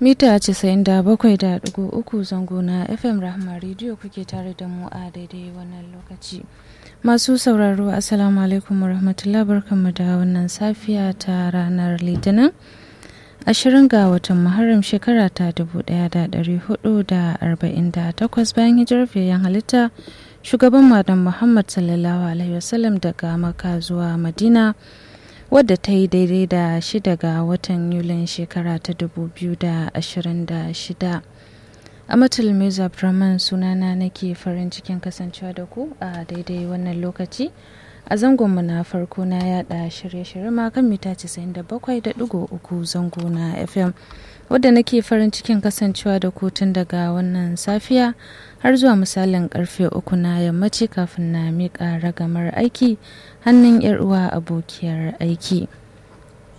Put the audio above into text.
mita 97.3 zango na fm rahma rediyo kuke tare da mu a daidai wannan lokaci masu sauraro assalamu alaikum warahmatullahi barkanmu da wannan safiya ta ranar litinin ashirin ga watan muharram shekara ta 1448 bayan hijirar fiyayyen halitta shugaban madan muhammad sallallahu alaihi wasallam daga maka zuwa madina wadda ta yi daidai da shida ga watan yulin shekara ta 2026 a matalmiza brahman sunana nake farin cikin kasancewa da ku a daidai wannan lokaci a zangonmu na farko na yada shirye-shirye ma kan mita 97.3 zango na fm wadda nake farin cikin kasancewa da ku tun daga wannan safiya har zuwa misalin karfe uku na yammaci kafin na miƙa ragamar aiki hannun 'yar uwa abokiyar aiki.